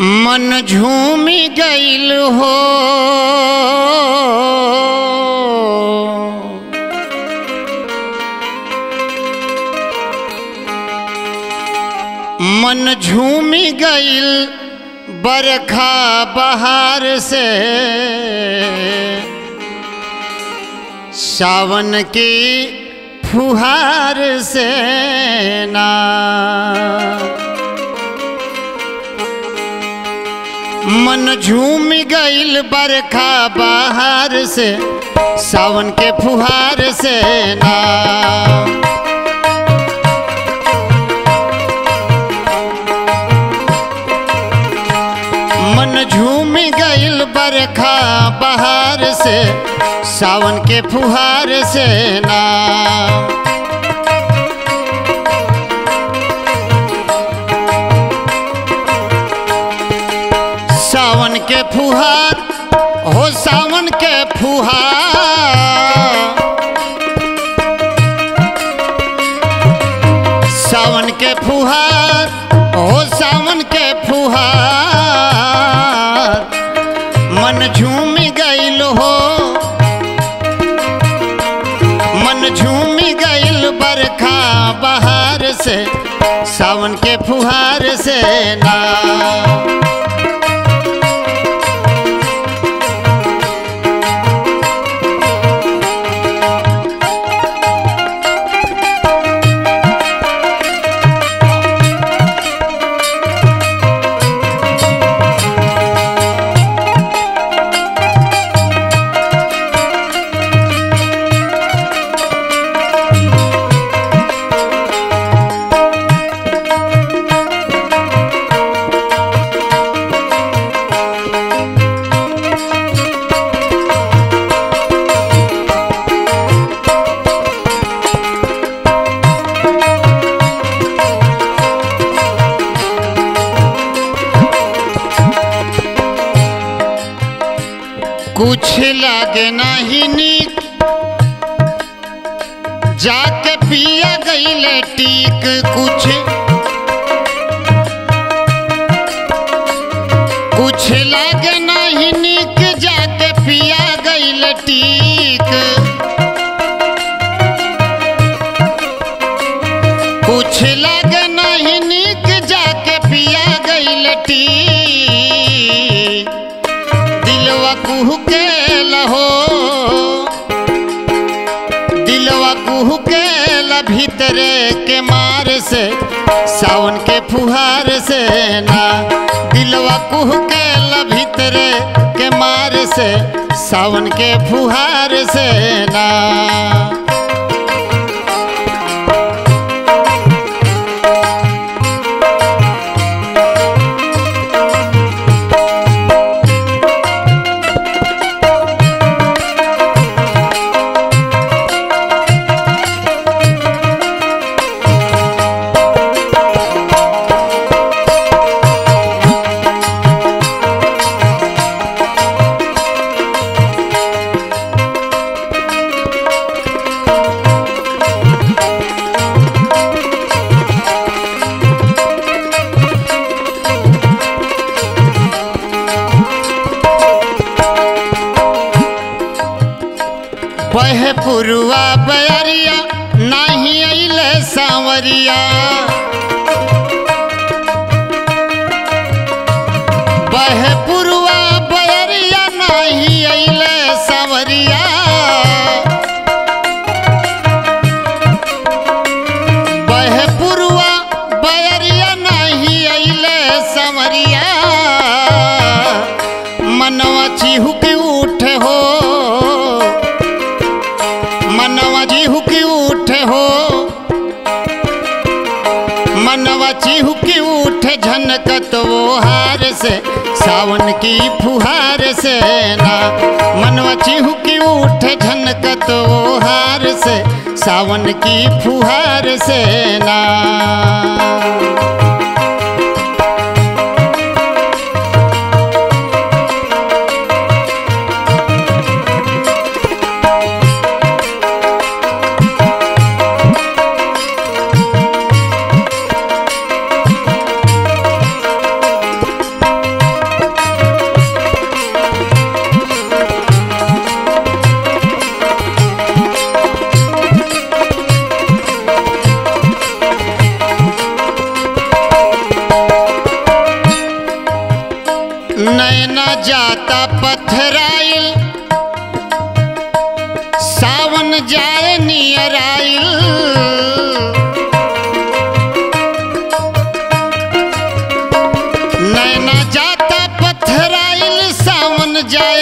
मन झूमी गईल हो मन झूमी गईल बरखा बहार से सावन की फुहार से ना मन झूम गईल बरखा बहार से सावन के फुहार से ना मन झूम गईल बरखा बहार से सावन के फुहार से ना सावन के फुहार हो सावन के फुहार सावन के फुहार हो सावन के फुहार मन झूम गईल हो मन झूम गईल बरखा बहार से सावन के फुहार से ना कुछ लागे नहीं नीक जाके पिया गईले टीक कुछ कुछ लागे नहीं नीक जाके पिया गईले टीक कुछ लागे नहीं नीक जाके पिया गईले टीक दिलवा कुहू के लहो दिलवा कुहू के ल भीतरे के मार से सावन के फुहार से ना दिलवा कुहू के ल भीतरे के मार से सावन के फुहार से ना बहे पुरुआ बयरिया नाही अइले सांवरिया बहे पुरुआ बयरिया नाही अइले सांवरिया बहे पुरुआ बयरिया नाही अइले सांवरिया मनवा चिहुक उठे हो मनवा चिहुकी उठे हो मनवा चिहुकी उठे झनकत वो हार से सावन की फुहार से ना मनवा चिहुकी उठे झनकत वो हार से सावन की फुहार से ना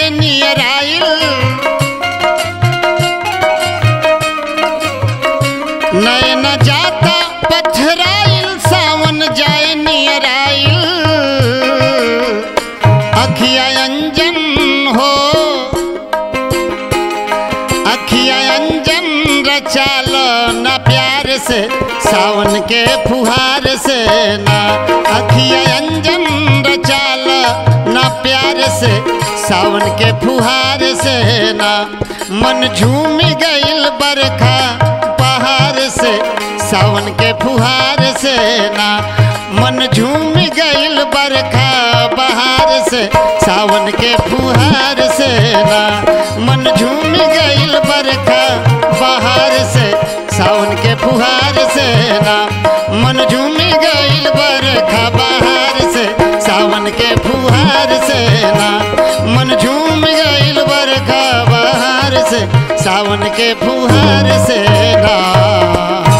जाए नियर आइल नयन जाता पथराइल सावन जाए नियर आइल अखिया अंजन हो अखिया अंजन रचाल न प्यार से सावन के फुहार से ना अखिया अंजन रचाल न प्यार से सावन के फुहार से ना मन झूम गइल बरखा पहाड़ से सावन के फुहार से ना मन झूम गइल बरखा बहार से सावन के फुहार से ना मन झूम गइल बरखा बहार से सावन के फुहार से ना मन झूम गइल बरखा बहार से सावन के फुहार से ना मन झूम गइल बरखा बहार से सावन के फुहार से ना